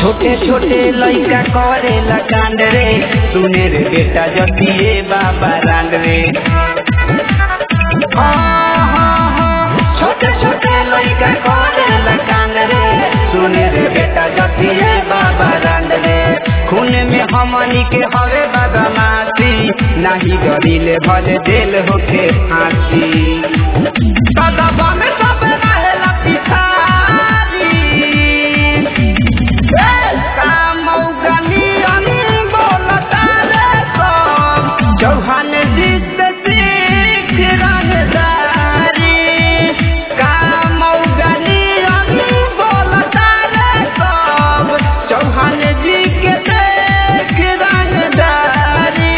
छोटे छोटे लइका करेला कांड रे सुने रे बेटा जतिए बाबा रांड रे छोटे छोटे लइका करेला कांड रे सुने रे बेटा जतिए बाबा रांड रे खून में हमनी के हवे बदमाशी नाही डरिले भले जेल होके फांसी कदबा में सब रहेला पिछारी चौहान जी से सीख रंगदारी कामौगनी बोलता रे सब चौहान जी के देख रंगदारी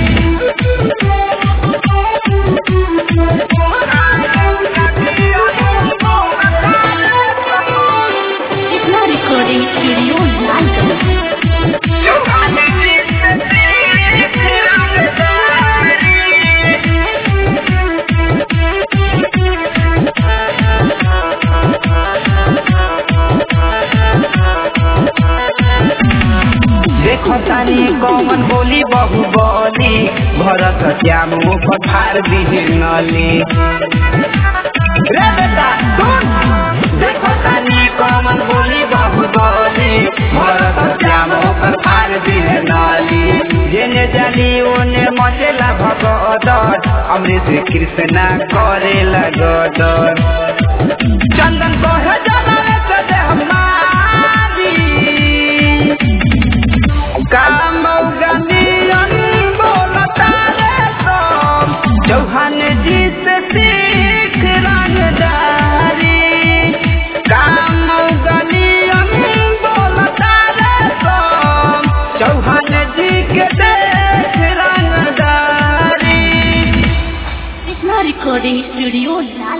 Sigma Recording Studio, London. देखो तानी कौन बोली बहु बोली भरत श्याम पठार बिहनली रे बेटा सुन देखो तानी कौन बोली बहु बोली भरत श्याम पठार बिहनली जेने जानी ओने मचेला भगदर अमृत कृष्णा करेला गदर चंदन को है जलावे से दे हमारी चौहान जी से सीख रंगदारी चौहान जी के देख रंगदारी Sigma Recording Studio, London.